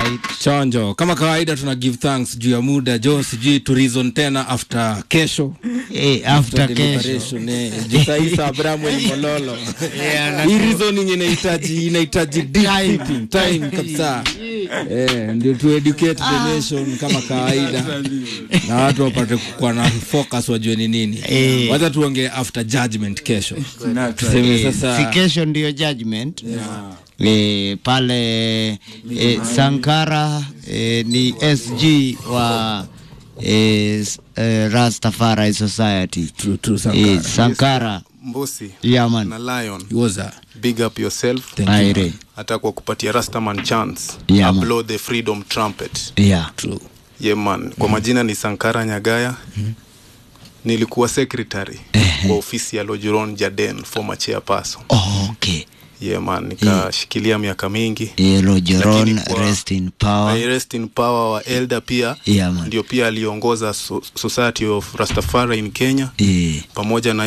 right chonjo kama kawaida tuna give thanks juu ya muda jo sijui to reason tena after kesho eh, after kesho deliberation, eh. Juu saa hii saa Bramwell Mololo hii reasoning inahitaji inahitaji deep thinking, time kabisa eh, ndio tu educate the nation kama kawaida na watu wapate kuwa na focus wajue ni nini Eh. wacha tuongee after judgment kesho tuseme Eh, sasa si kesho ndio judgment eh, pale eh, Sankara eh, ni SG wa eh, s- eh, Rastafari Society True, true, Sankara. eh, Sankara Mbusi yeah, man. na Lion, He was a big up yourself thank you Aire. hata kwa kupatia Rastaman chance Yeah, man. blow the freedom trumpet. Yeah. true Yeah, man. Kwa majina ni Sankara Nyagaya. Nilikuwa secretary wa ofisi ya Lojuron Jaden, former chairperson. Oh, okay. Yeah, man. Nikashikilia miaka mingi. Eh, Rogeron, Lakini kwa- rest in power. I rest in power wa Elder pia Yeah, man. ndio pia aliongoza so Society of Rastafari in Kenya Eh. pamoja na